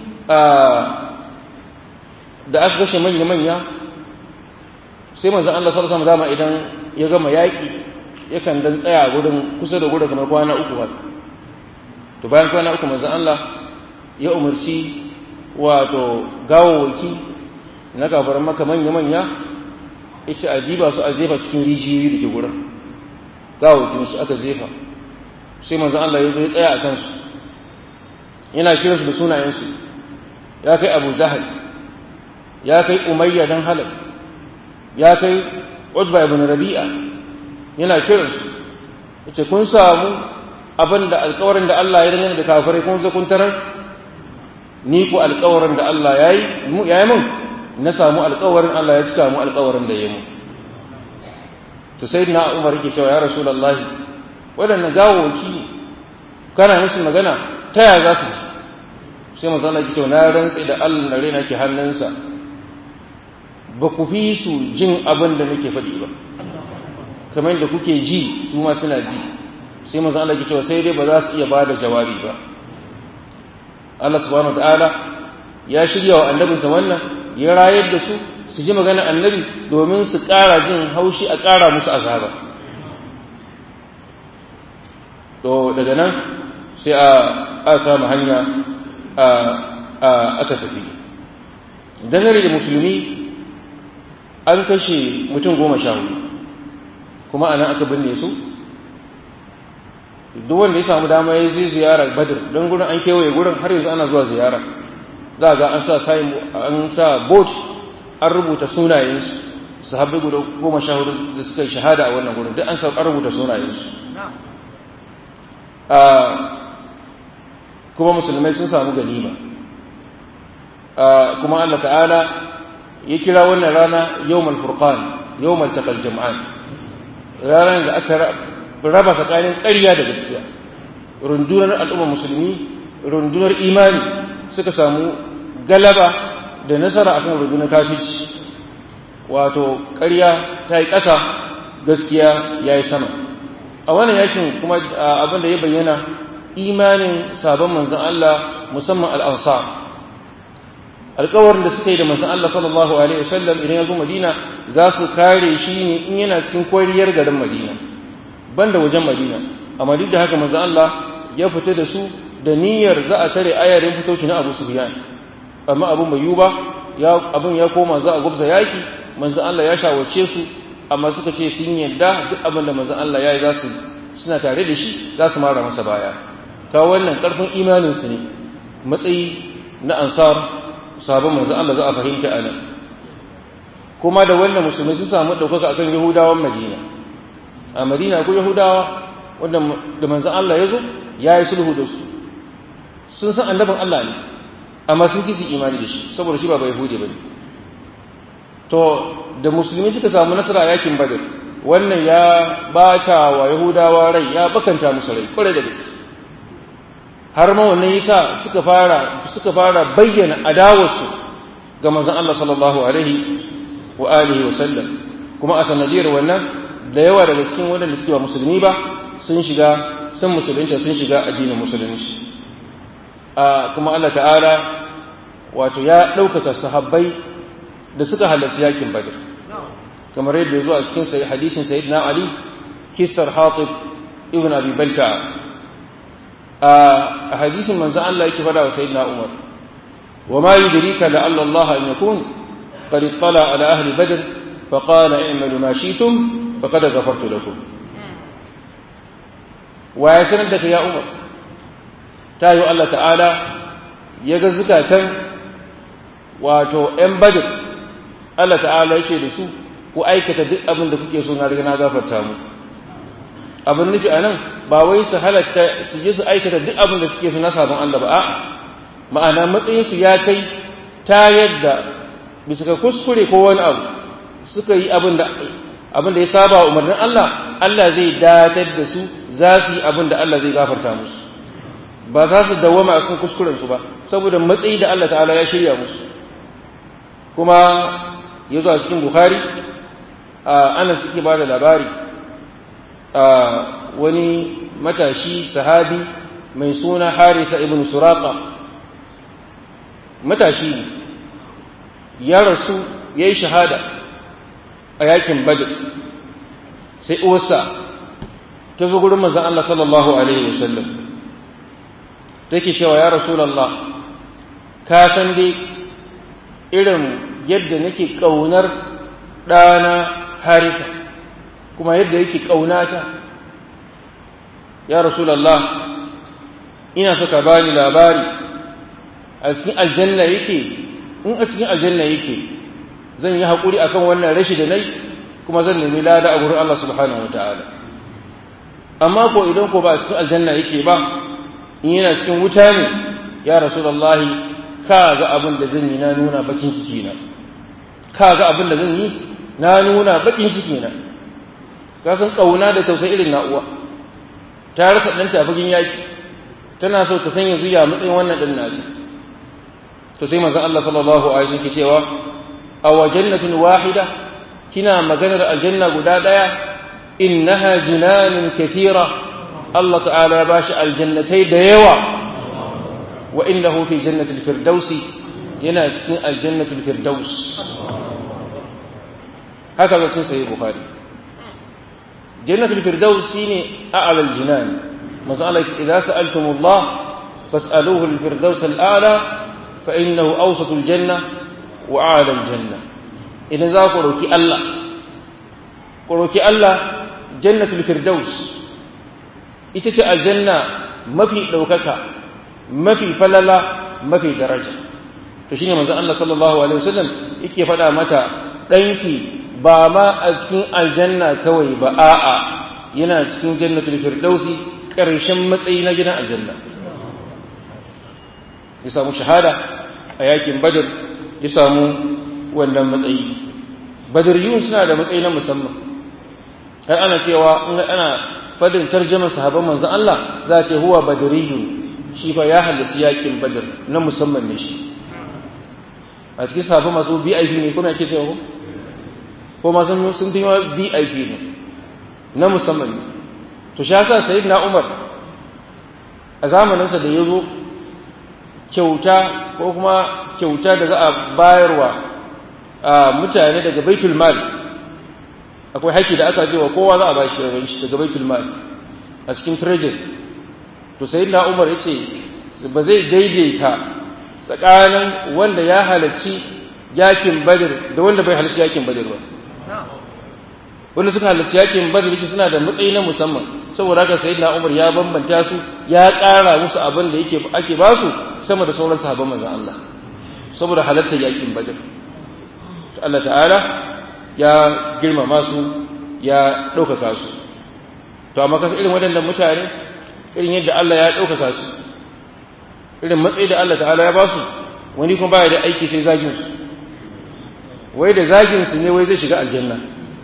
Speaker 1: da aka kashe manya manya sai manzon Allah sallallahu alaihi wasallam idan ya gama yaki yakan dan tsaya gurin kusa da gurin kamar kwana uku haka to bayan kwana uku manzon Allah ya umarci wato gawawaki na kafaran maka manya-manya yace a jiba su a jefa cikin rijiyoyi da ke gurin gawawakin su aka jefa sai manzon Allah ya zo ya tsaya a kansu yana kiransu da sunayensu ya kai Abu Jahal ya kai Umayya dan Halal ya kai Utba ibn Rabi'a yana kiransu yace kun samu abin da alkawarin da Allah ya dangane da kafirai kun zo kun tarar ni ku alkawarin da Allah ya yi ya yi mun na samu alkawarin Allah ya cika mu alkawarin da ya mu to sai na Umar yake cewa ya Rasulullahi waɗannan gawoki ne kana musu magana ta ya za su ji sai manzo Allah yake cewa na rantsi da Allah na rena ke hannunsa ba ku fi su jin abin da nake faɗi ba kamar yadda kuke ji su ma suna ji sai manzo Allah ya cewa sai dai ba za su iya bada jawabi ba Allah subhanahu wataala ya shirya wa annabinsa wannan ya rayar da su su ji magana annabi domin su ƙara jin haushi a ƙara musu azaba to daga nan sai a a samu hanya a a aka tafi dangane da musulmi an kashe mutum goma sha hudu kuma anan aka binne su duk wanda ya samu dama ya zai ziyara badr don gurin an kewaye gurin har yanzu ana zuwa ziyara za ga an sa sayin an sa boat an rubuta sunayensu sahabbai guda goma sha hudu da suka yi shahada a wannan gurin duk an sa an rubuta sunayensu kuma musulmai sun samu ganima kuma Allah ta'ala ya kira wannan rana yawmal furqan yawmal taqal jam'an ranar da aka raba tsakanin ƙarya da gaskiya rundunar al'ummar musulmi rundunar imani suka samu galaba da nasara akan rundunar kafirci wato ƙarya ta yi ƙasa gaskiya ya yi sama a wannan yakin kuma abin da ya bayyana imanin sabon manzon Allah musamman al'ansar alkawarin da suka yi da manzon Allah sallallahu alaihi wasallam idan ya zo Madina za su kare shi ne in yana cikin kwariyar garin Madina banda wajen Madina amma duk da haka manzon Allah ya fita da su da niyyar za a tare ayarin fitoci na Abu Sufyan amma abun bai yiwu ba ya abun ya koma za a gubza yaki manzon Allah ya shawarce su amma suka ce sun yarda duk abin da manzon Allah ya yi za su suna tare da shi za su mara masa baya ka wannan karfin imanin su ne matsayi na ansar sabon manzo Allah za a fahimta a nan kuma da wannan musulmi sun samu ɗaukaka akan yahudawan madina a madina ko yahudawa wanda da manzo Allah ya zo ya yi sulhu da su sun san annabin Allah ne amma sun kisi imani da shi saboda shi ba bai yahudi ba ne to da musulmi suka samu nasara a yakin badar wannan ya bata wa yahudawa rai ya bakanta musu rai kwarai da gaske har ma wannan yasa suka fara suka fara bayyana adawarsu ga manzon Allah sallallahu alaihi wa alihi wa sallam kuma a sanadiyar wannan da yawa daga cikin waɗanda suke ba musulmi ba sun shiga sun musulunta sun shiga addinin musulunci a kuma Allah ta'ala wato ya ɗaukaka sahabbai da suka halarci yakin badr kamar yadda zuwa cikin hadisin sayyidina ali kisar hatib ibn abi balta a hadisin manzon Allah yake fada wa sayyidina umar wa ma yudrika la alla Allah an yakun qad ittala ala ahli badr fa qala i'malu ma shi'tum faqad ghafartu lakum wa ya sanar da ya umar ta yi Allah ta'ala ya ga zukatan wato ‘yan badr Allah ta'ala yake da su ku aikata duk abin da kuke so na riga na gafarta mu abin nufi a nan ba wai su halatta su je su aikata duk abin da suke so na sabon Allah ba a'a ma'ana matsayin su ya kai ta yadda bisa ka kuskure ko wani abu suka yi abin da abin da ya saba umarnin Allah Allah zai datar da su za su yi abin da Allah zai gafarta musu ba za su dawama a kan kuskuren su ba saboda matsayi da Allah ta'ala ya shirya musu kuma ya zo a cikin Bukhari ana suke ba da labari wani matashi sahabi mai suna Harisa ibn Suraqa matashi ya rasu ya yi shahada a yakin Badr sai uwarsa ta zo gurin manzon Allah sallallahu alaihi wasallam take cewa ya rasulullah ka san dai irin yadda nake kaunar ɗana harisa kuma yadda yake ƙaunata ya rasulallah ina so ka bani labari a cikin aljanna yake in a cikin aljanna yake zan yi haƙuri akan wannan rashi da nai kuma zan nemi lada a gurin Allah subhanahu wa ta'ala amma ko idan ko ba a cikin aljanna yake ba in yana cikin wuta ne ya rasulallah ka ga abin da zan yi na nuna bakin ciki na ka ga abin da zan yi na nuna bakin ciki na ka san kauna da tausayi irin na uwa ta rasa ɗanta a fagen yaki tana so ta sanya zuya matsayin wannan ɗan nasu to sai manzon Allah sallallahu alaihi wasallam ke cewa aw jannatin wahida kina maganar aljanna guda daya innaha jinanun kathira Allah ta'ala ya bashi aljannatai da yawa wa innahu fi jannatil firdausi yana cikin aljannatul firdaus haka ga cikin sahih bukhari jannatul firdaus shine a'la aljinan manzo Allah idza sa'altumullah fas'aluhu alfirdaus al'ala fa innahu awsatul janna wa a'la aljanna idan za ku roki Allah ku roki Allah jannatul firdaus ita ce aljanna mafi ɗaukaka mafi falala mafi daraja to shine manzo Allah sallallahu alaihi wasallam yake faɗa mata ɗanki ba ma a cikin aljanna kawai ba a'a yana cikin jannatul firdausi ƙarshen matsayi na gidan aljanna ya samu shahada a yakin badr ya samu wannan matsayi badariyun suna da matsayi na musamman har ana cewa in ana fadin tarjamar sahabban manzon Allah za ce huwa badariyun shi fa ya halarci yakin badr na musamman ne shi a cikin sahabban masu VIP ne kuma yake cewa ko ma sun sun fi VIP ne na musamman ne to shi yasa sayyidina Umar a zamaninsa da ya zo kyauta ko kuma kyauta da za a bayarwa a mutane daga baitul mal akwai haƙƙi da aka wa kowa za a bashi rabon shi daga baitul mal a cikin treasury to sai na umar ya ce ba zai daidaita tsakanin wanda ya halarci yakin badr da wanda bai halarci yakin badr ba wanda suka halarci yakin badr yake suna da matsayi na musamman saboda haka sayyidina umar ya bambanta su ya ƙara musu abin da yake ake ba su sama da sauran sahabban manzon Allah saboda halartar yakin badr to Allah ta'ala ya girmama su ya ɗaukaka su to amma kasa irin waɗannan mutane irin yadda Allah ya ɗaukaka su irin matsayi da Allah ta'ala ya ba su wani kuma baya da aiki sai zagin su wai da zagin su ne wai zai shiga aljanna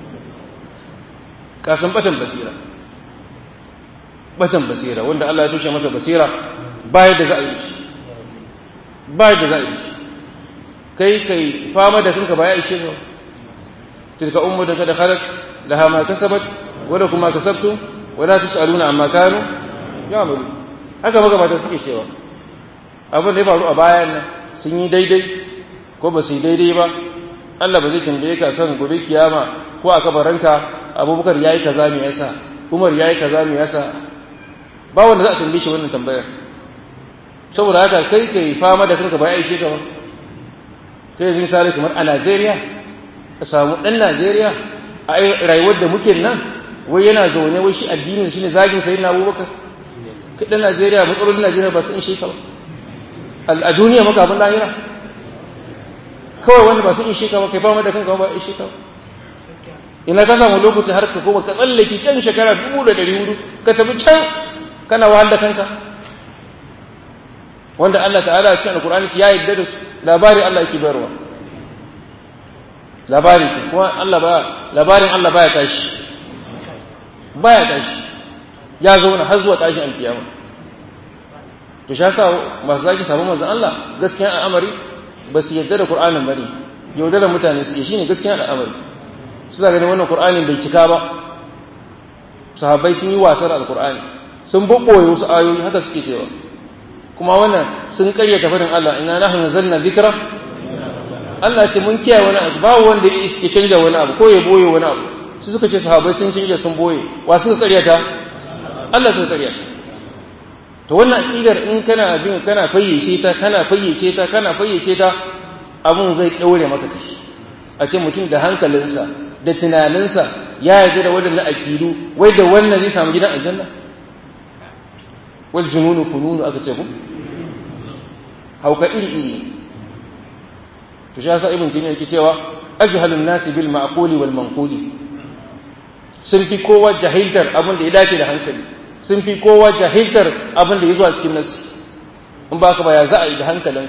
Speaker 1: kasan batan basira batan basira wanda Allah ya tushe masa basira bayar da za a yi bayar da za a yi kai kai fama da kanka ba ya ishe ka tilka ummu da kada khalat laha ma kasabat wa lakum ma kasabtum wa la tusaluna amma kanu ya'malu haka magabata suke cewa abin da ya faru a bayan nan sun yi daidai ko ba su yi daidai ba Allah ba zai tambaye ka kan gobe kiyama ko a kabaranka abubakar yayi kaza me yasa umar yayi kaza me yasa ba wanda za a tambaye shi wannan tambayar saboda haka kai kai fama da kanka ba ya aike ka ba sai yanzu misali kamar a Najeriya a samu ɗan Najeriya a rayuwar da muke nan wai yana zaune wai shi addinin shi ne zagin sai na abubakar kai ɗan Najeriya matsalolin Najeriya ba su ishe ka ba a duniya maka abin lahira kawai wanda ba su ishe ka ba kai fama da kanka ba ishe ka ba ina ka samu lokaci har ka koma ka tsallake can shekara dubu da ɗari hudu ka tafi can kana wahal da kanka wanda Allah ta'ala a cikin alkur'ani ya yarda da su labari Allah yake bayarwa labari kuma Allah ba labarin Allah baya tashi baya tashi ya zauna har zuwa tashin alkiyama to shi yasa masu zaki sabon manzon Allah gaskiya al'amari ba su yarda da Qur'anin bane yaudarar mutane su shine gaskiya al'amari suna ganin wannan Qur'anin bai cika ba sahabbai sun yi wasar al-Qur'ani sun bubboye wasu ayoyi haka suke cewa kuma wannan sun karyata fadin Allah inna nahnu nazzalna dhikra Allah ce mun kiyaye wani abu babu wanda ya canja wani abu ko ya boye wani abu su suka ce sahabbai sun canja sun boye wa suka karyata Allah suka karyata to wannan aqidar in kana bin kana fayyace ta kana fayyace ta kana fayyace ta abun zai daure maka kashi a ce mutum da hankalinsa da tunaninsa ya yarda da wadannan aqidu wai da wannan zai samu gidan aljanna wal jununu fununu aka ce ku hauka iri iri to shi yasa ibn taymiya yake cewa ajhalun nasi bil ma'quli wal manquli sun fi kowa jahiltar abin da ya dace da hankali sun fi kowa jahiltar abin da ya zuwa cikin nasi in ba ka ba ya za a yi da hankalin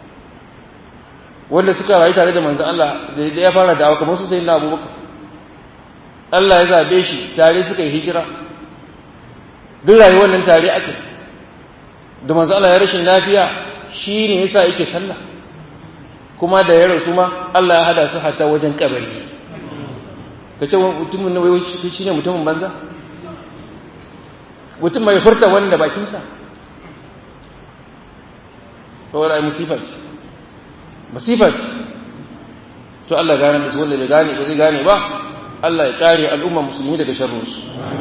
Speaker 1: wanda suka rayu tare da manzon Allah da ya fara da'awa kamar su sayyidina Abubakar Allah ya zabe shi tare suka yi hijira duk rayuwar nan tare ake da manzo Allah ya rashin lafiya shi ne yasa yake sallah kuma da ya rasu ma Allah ya hada su hatta wajen kabari ka ce mutumin na wai shi ne mutumin banza mutum mai furta wani da bakinsa saboda ai musifar musifar to Allah gane da su wanda bai gane ba zai gane ba Allah ya kare al'umma musulmi daga sharrinsu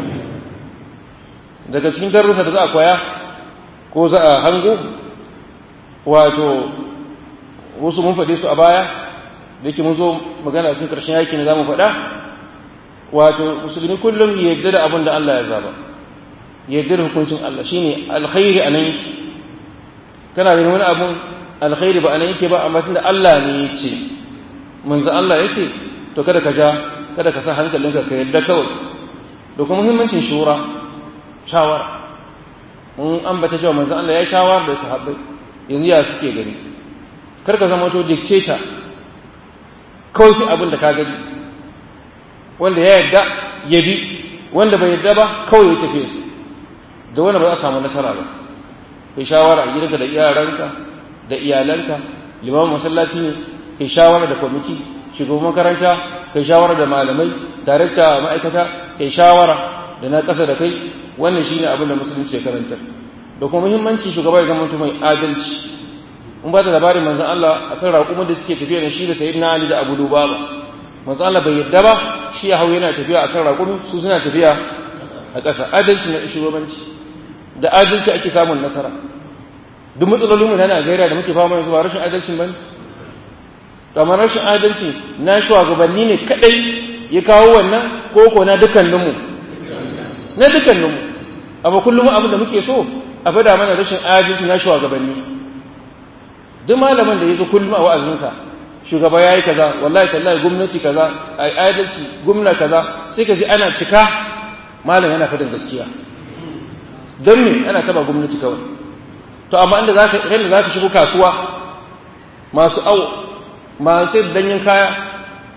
Speaker 1: daga cikin darussa da za a koya ko za a hango wato wasu mun faɗe su a baya da yake mun zo magana cikin ƙarshen yaki ne za mu faɗa wato musulmi kullum ya yarda da abin da Allah ya zaba ya yarda da hukuncin Allah shine alkhairi a nan yake kana da wani abun alkhairi ba a nan yake ba amma tunda Allah ne ya ce manzo Allah ya ce to kada ka ja kada ka sa hankalinka ka yarda kawai da kuma muhimmancin shura shawara mun ambata cewa manzo Allah ya shawara da sahabbai yanzu ya suke gani kar ka zama to dictator kawai shi abin da ka gani wanda ya yarda ya bi wanda bai yarda ba kawai ya tafi da wanda ba za a samu nasara ba kai shawara a gidanka da yaranka da iyalanka limamin masallaci ne kai shawara da kwamiti shugaban makaranta kai shawara da malamai darakta ma'aikata kai shawara da na ƙasa da kai wannan shine abin da musulunci ya karanta da kuma muhimmanci shugaba ya zama mai adalci in ba da labarin manzon Allah akan raƙumin da suke tafiya da shi da sayyidina Ali da Abu Lubaba manzon Allah bai yadda ba shi ya hau yana tafiya akan raƙumi su suna tafiya a ƙasa adalci na shugabanci da adalci ake samun nasara duk matsalolin mu na Najeriya da muke fama yanzu ba rashin adalcin bane kamar rashin adalci na shugabanni ne kadai ya kawo wannan koko na dukkaninmu na dukkaninmu amma kullum abin da muke so a fada mana rashin adalci na shugabanni duk malamin da ya zo kullum a wa'azinsa shugaba ya yi kaza wallahi tallahi gwamnati kaza a adalci gwamna kaza sai ka ji ana cika malam yana fadin gaskiya don me ana taba gwamnati kawai to amma inda za ka inda za ka shigo kasuwa masu awo masu sai danyen kaya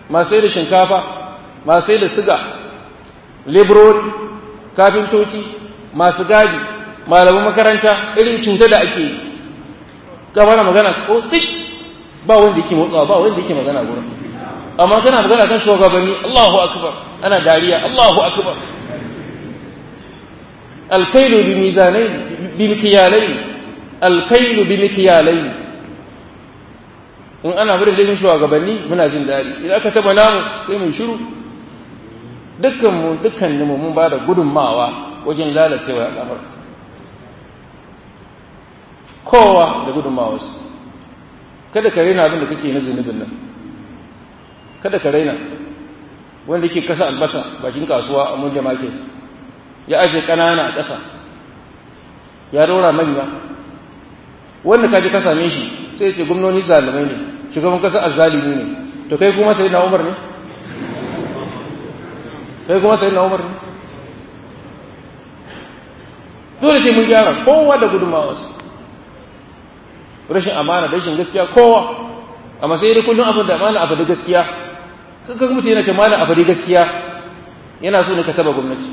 Speaker 1: masu sai da shinkafa masu sai da siga leburori kafintoci masu gadi malaman makaranta irin cuta da ake yi gaba na magana ko tsik ba wanda yake motsawa ba wanda yake magana gurin amma kana magana kan shugabanni Allahu akbar ana dariya Allahu akbar alkailu bi mizanain bi mikyalain alkailu bi mikyalain in ana bada laifin shugabanni muna jin daɗi idan aka taba namu sai mu shiru dukkan mu dukkan mu mun bada gudunmawa wajen lalacewa al'amar kowa da gudunmawarsa kada ka raina abin da kake na zunubin nan kada ka raina wanda yake kasa albasa bakin kasuwa a mun market ya aje kanana a ƙasa ya rora manya wanda kaji ka same shi sai ce gwamnoni zalimai ne shugaban kasa azzalimi ne to kai kuma sai na umar ne kai kuma sai na umar ne dole sai mun gyara kowa da gudunmawarsa rashin amana da rashin gaskiya kowa amma sai dai kullum abin da amana abu da gaskiya kaga mutum yana cewa malam abu da gaskiya yana so ne ka taba gwamnati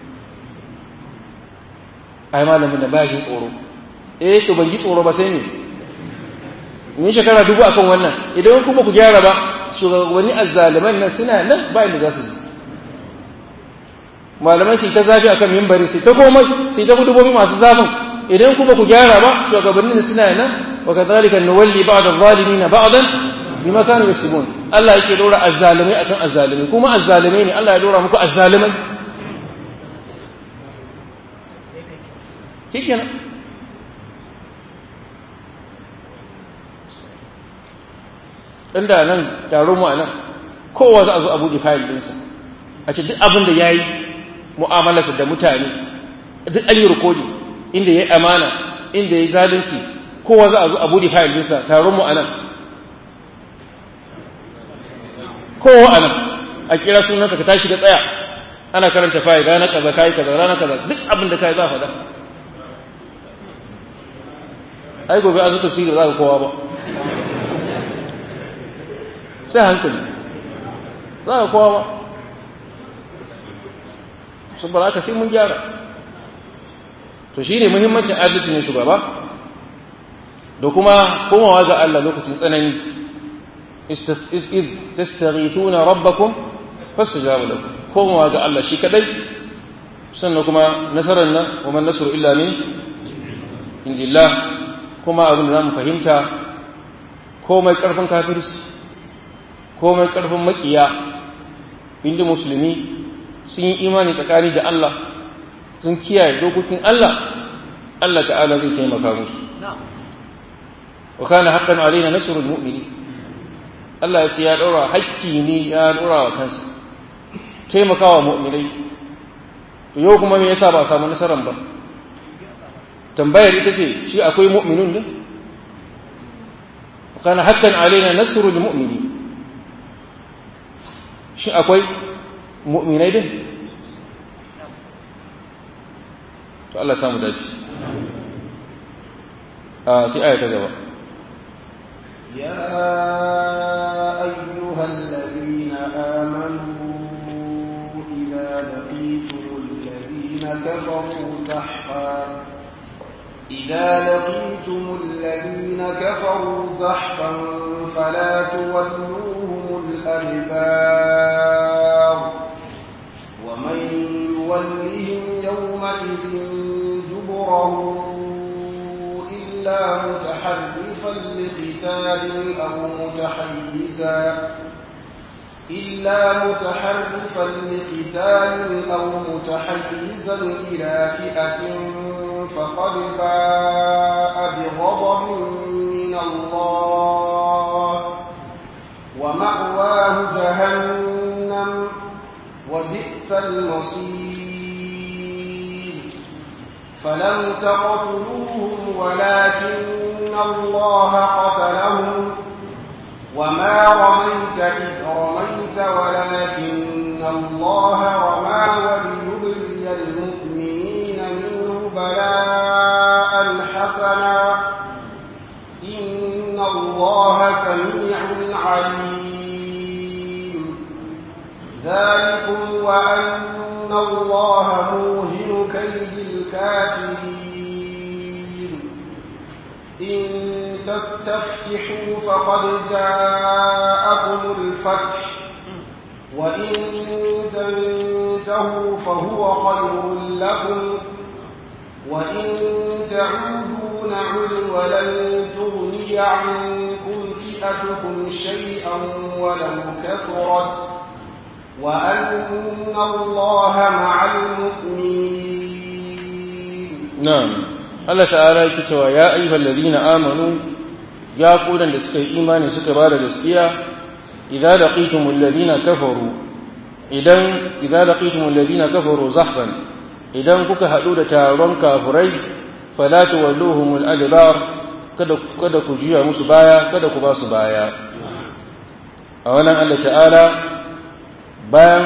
Speaker 1: ai malamin da ba shi tsoro eh to ban ji tsoro ba sai ne ni shekara dubu akan wannan idan kuma ku gyara ba shugabanni azzaliman nan suna nan ba inda za su yi malaman su ta zafi akan mimbari su ta komai su ta gudubobi masu zafin idan kuma ku gyara ba shugabannin suna nan wa kadhalika nuwalli ba'd adh-dhalimin ba'dan bima kanu yaksubun Allah yake dora azzalimai akan azzalimai kuma azzalimai ne Allah ya dora muku azzalimai shikenan inda nan taro mu a nan kowa za a zo a buɗe fayil ɗinsa a ce duk abin da ya yi mu'amalarsa da mutane duk an yi rikodin inda ya yi amana inda ya yi zalunci kowa za a zo a buɗe fayil ɗinsa taron mu a nan kowa a nan a kira sunanka ka tashi da tsaya ana karanta fayil rana kaza kayi kaza rana kaza duk abin da kai za a faɗa ai gobe an zo tafsiri za ka kowa ba sai hankali za ka kowa ba saboda haka sai mun gyara to shine muhimmancin adalci ne shugaba da kuma komawa ga Allah lokacin tsanani iz tastaghithuna rabbakum fastajaba lakum komawa ga Allah shi kadai sannan kuma nasarar nan wa man nasru illa min indillah kuma abin da zamu fahimta komai karfin kafirci komai karfin makiya inda musulmi sun yi imani tsakani da Allah sun kiyaye dokokin Allah Allah ta'ala zai taimaka musu wa kana haqqan alaina nasrul mu'minin Allah ya ce ya daura hakki ne ya daura wa kansa taimakawa mu'minai to yau kuma me yasa ba a samu nasaran ba tambayar ita ce shi akwai mu'minun ne wa kana haqqan alaina nasrul mu'minin shi akwai mu'minai din to Allah samu dace a sai aya ta gaba
Speaker 2: يا أيها الذين آمنوا إذا لقيتم الذين كفروا زحفا إذا لقيتم الذين كفروا زحفا فلا تولوهم الأدبار ومن يولهم يومئذ دبره إلا متحرفا لقتال أو متحيزا إلا متحرفا لقتال أو متحيزا إلى فئة فقد باء بغضب من الله ومأواه جهنم وبئس المصير فلم تقتلوهم ولكن الله قتلهم وما رميت إذ رميت ولكن الله رمى وليبلي المؤمنين منه بلاء حسنا إن الله سميع عليم الله موهن كيد الكافرين إن تستفتحوا فقد جاءكم الفتح وإن تنتهوا فهو خير لكم وإن تعودوا نعد ولن تغني عنكم فئتكم شيئا ولو كثرت وأن الله مع المؤمنين
Speaker 1: نعم Allah ta'ala yake cewa ya ayyuhal ladina amanu ya kudan da suka yi imani suka bada gaskiya idza laqitumul ladina kafaru idan idza laqitumul ladina kafaru zahfan idan kuka hadu da taron kafirai fala tuwalluhumul adbar kada kada ku juya musu baya kada ku ba su baya a wannan Allah ta'ala bayan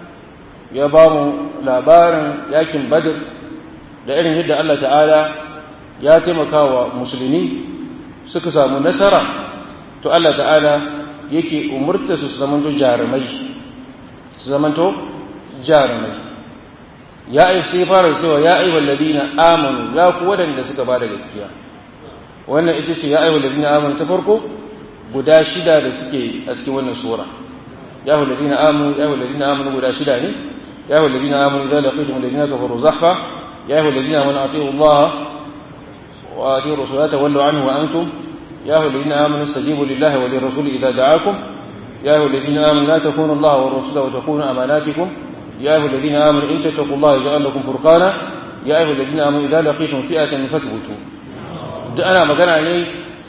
Speaker 1: ya ba mu labarin yakin badr da irin yadda Allah ta'ala ya taimaka wa musulmi suka samu nasara to Allah ta'ala yake umurta su su zamanto jarumai su zamanto jarumai ya ai sai fara cewa ya ai walladina amanu ya ku wadanda suka ba da gaskiya wannan ita ce ya ai walladina amanu ta farko guda shida da suke a cikin wannan sura ya walladina amanu ya walladina amanu guda shida ne ya walladina amanu idza laqitum alladina kafaru zahfa يا أيها الذين آمنوا أطيعوا الله وأطيعوا الرسول تولوا عنه وأنتم يا أيها الذين آمنوا استجيبوا لله وللرسول إذا دعاكم يا أيها الذين آمنوا لا تخونوا الله والرسول وتخونوا أماناتكم يا أيها الذين آمنوا إن تتقوا الله يجعل لكم فرقانا يا أيها الذين آمنوا إذا لقيتم فئة فاثبتوا duk ana magana ne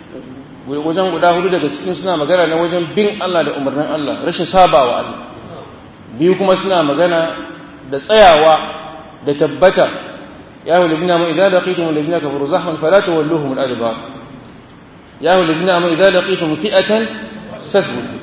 Speaker 1: wajen guda hudu daga cikin suna magana ne wajen bin Allah da umarnin Allah rashin sabawa Allah biyu kuma suna magana da tsayawa da tabbata يا أيها الذين آمنوا إذا لقيتم الذين كفروا زحفا فلا تولوهم الأدبار يا أيها الذين آمنوا إذا لقيتم فئة فاثبتوا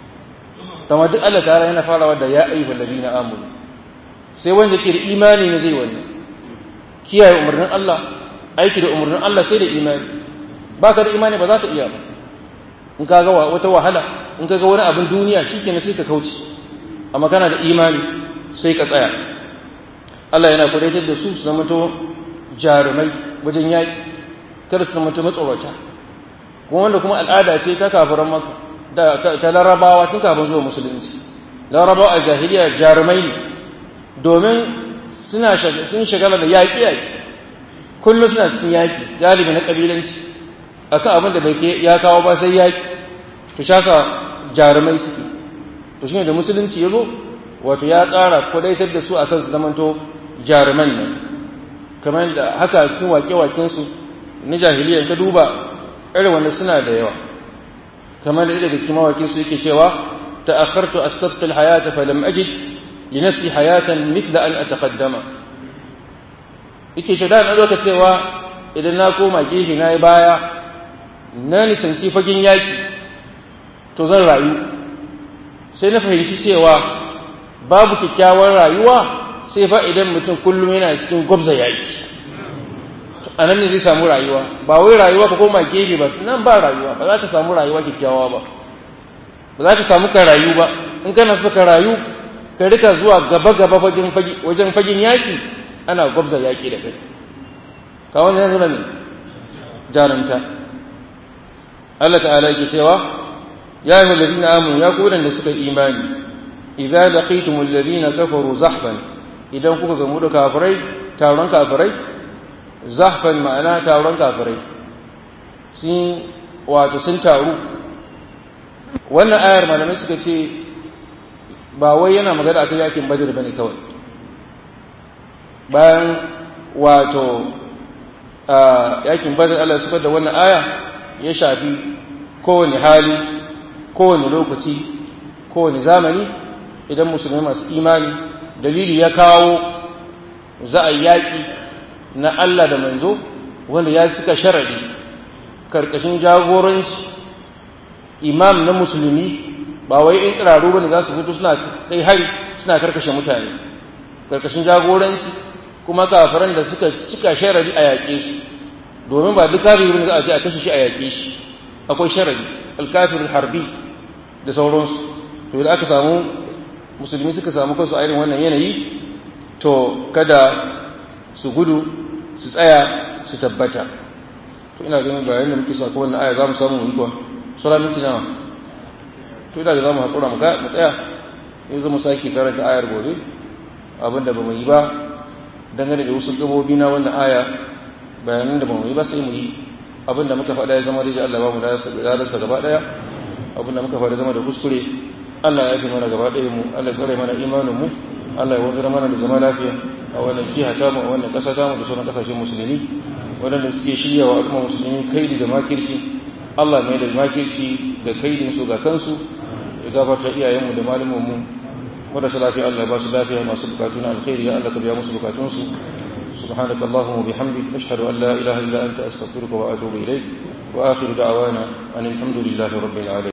Speaker 1: كما duk Allah ta'ala yana farawa da ya ayyuhal ladina amanu sai wanda ke da imani ne zai wannan kiyaye umarnin Allah aiki da umarnin Allah sai da imani baka da imani ba za ka iya ba in ka ga wata wahala in ka ga wani abin duniya shikenan sai ka kauce amma kana da imani sai ka tsaya Allah yana kudaitar da su su zamanto jarumai wajen yaƙi kada su zamanto matsorata kuma wanda kuma al'ada ce ta kafiran maka da ta larabawa tun kafin zuwa musulunci larabawa a jahiliya jarumai ne domin suna sun shagala da yaƙi yaƙi kullum suna cikin yaƙi galibi na ƙabilanci akan abin da bai ya kawo ba sai yaƙi to shaka jarumai suke to shine da musulunci ya zo wato ya ƙara kudaitar da su akan su zamanto jaruman nan kamar da haka cikin wake-wakensu na jahiliya ta duba irin wanda suna da yawa kamar da daga cikin mawakinsu yake cewa ta'akhartu astabqi alhayata falam ajid li nafsi hayatan mithla an ataqaddama yake ce da na doka cewa idan na koma gefe na yi baya na nisanci fagen yaki to zan rayu sai na fahimci cewa babu kyakkyawar rayuwa sai fa idan mutum kullum yana cikin gwabza yaki a nan ne zai samu rayuwa ba wai rayuwa ka koma gefe ba nan ba rayuwa ba za ka samu rayuwa kyakkyawa ba ba za ka samu ka rayu ba in kana so ka rayu ka rika zuwa gaba gaba wajen fagen yaki ana gwabza yaki da kai ka wani yanzu ne jarumta Allah ta'ala yake cewa ya yi ladina amanu ya ku da suka imani idza laqitumul ladina kafaru zahfan idan kuka gamu da kafirai taron kafirai zahfan ma'ana taron kafirai sun wato sun taru wannan ayar malamai suka ce ba wai yana magana akan yakin badr bane kawai bayan wato yakin badr Allah suka da wannan aya ya shafi kowane hali kowane lokaci kowane zamani idan musulmai masu imani dalili ya kawo za a yaƙi na Allah da manzo wanda ya cika sharadi karkashin jagoranci imam na musulmi ba wai in tsiraru bane za su fito suna kai hari suna karkashe mutane karkashin jagoranci kuma kafiran da suka cika sharadi a yaƙe su domin ba duk kafiri bane za a ce a kashe shi a yaƙe shi akwai sharadi alkafirul harbi da sauransu to idan aka samu musulmi suka samu kansu a irin wannan yanayi to kada su gudu su tsaya su tabbata to ina ganin bayan da muke sako wannan aya za mu samu mu yi kuwa sura minti nawa to ina da za mu haƙura mu tsaya in zama sake karanta ayar gobe abinda ba mu yi ba dangane da wasu gabobi na wannan aya bayanan da ba mu yi ba sai mu yi abinda muka faɗa ya zama da Allah ba mu darasa gaba ɗaya abinda muka faɗa zama da kuskure Allah ya fi mana gaba ɗaya mu Allah ya tsare mana imanin mu Allah ya wanzar mana da zama lafiya a wannan jiha ta mu a wannan ƙasa ta mu da sauran ƙasashen musulmi waɗanda suke shirya wa al'umma musulmi kaidi da makirci Allah mai da makirci da kaidin su ga kansu ya gafarta iyayenmu da malumanmu marasa lafiya Allah ya ba su lafiya masu bukatu na alkhairi ya Allah ka biya musu bukatunsu سبحانك اللهم وبحمدك أشهد أن لا إله إلا أنت أستغفرك وأتوب إليك وآخر دعوانا أن الحمد لله رب العالمين